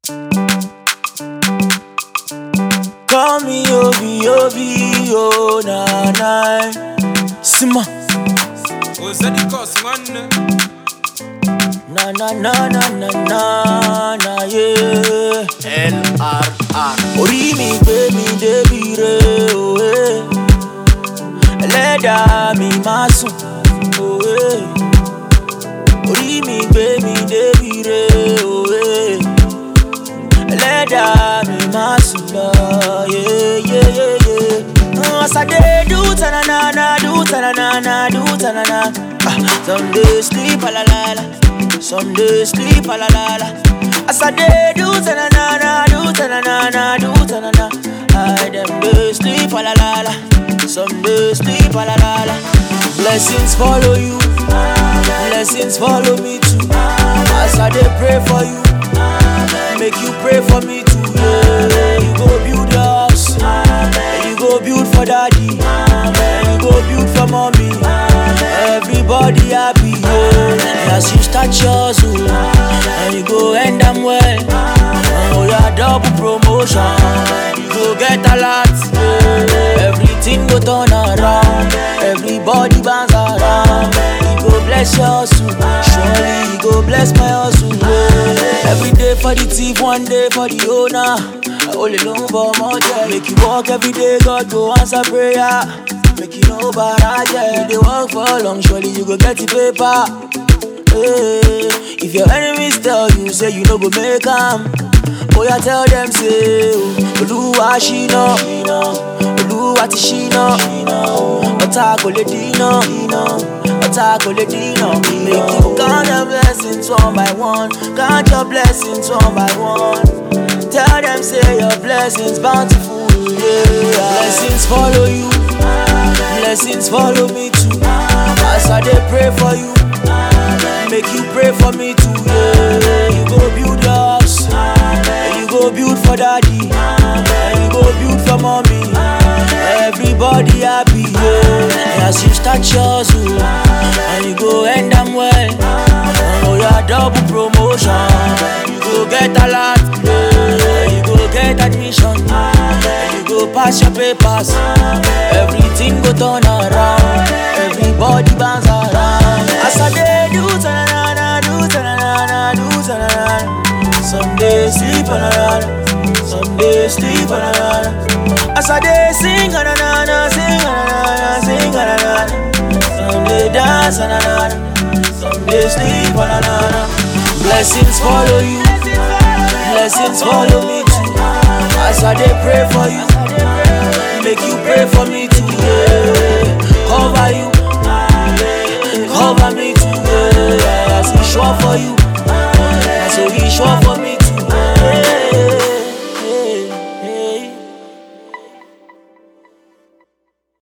Call me Obi Obi oh na na Sima Ozadi cause one na na na na na na na yeah LRR. Orí mi gbé mi débi re òwe Ẹlẹ́dàá mi má sùn òwe Orí mi gbé mi débi re òwe Ẹlẹ́dàá mi má sùn lọ yeah yeah yeah yeah. As I dey do ta-na-na-na, do ta-na-na-na, do ta-na-na. Ah, Some days sleep a la la la, some days sleep a la la la. As I dey do ta-na-na-na, do ta-na-na-na, do ta-na-na. I dem dey sleep a la la la, some days sleep a la la la. Blessings follow you, blessings follow me too. As I dey pray for you, make you pray for me too. Yeah, you go build your house, you go build for daddy, you go build for mommy. Everybody happy, yeah. As you start yours, oh, and you go end them well. Oh, yeah, double promotion, you go get a lot. yeah. Everything go turn around, everybody bounce around. You go bless your hustle, surely you go bless my hustle. yeah. Every day for the thief, one day for the owner. I only know for more yeah. Make you walk every day, God go answer prayer. Make you know about yeah. You dey work for long, surely you go get the paper. Hey, if your enemies tell you say you no go make am, oh yeah, tell them say, oh, Olúwa ṣìnà, Olúwa ti ṣìnà, ọ̀tá kò lè dínà, ọ̀tá kò lè dínà. Make you count your blessings one by one, count your blessings one by one. Tell them say your blessings bountiful, yeah. Blessings follow you, blessings follow me too. As I dey pray for you, make you pray for me too, yeah. You go build your house, you go build for daddy, you go build for mommy. Everybody happy, yeah. As you start yours, oh, and you go end them well. Oh yeah, double promotion, you go get a lot, yeah. You go get admission, you go pass your papers. Everything go turn around, everybody bounce around. As I dey do ta-na-na-na, do ta-na-na-na, do ta-na-na. Some days sleep on a some days sleep on a As I dey sing na na na, sing na na na, sing na na na. Some day dance na na na, some day sleep na na na. Blessings follow you, blessings follow me too. As I dey pray for you, make you pray for me too. Yeah. Cover you, cover me too. Yeah. As he sure for you, so he sure for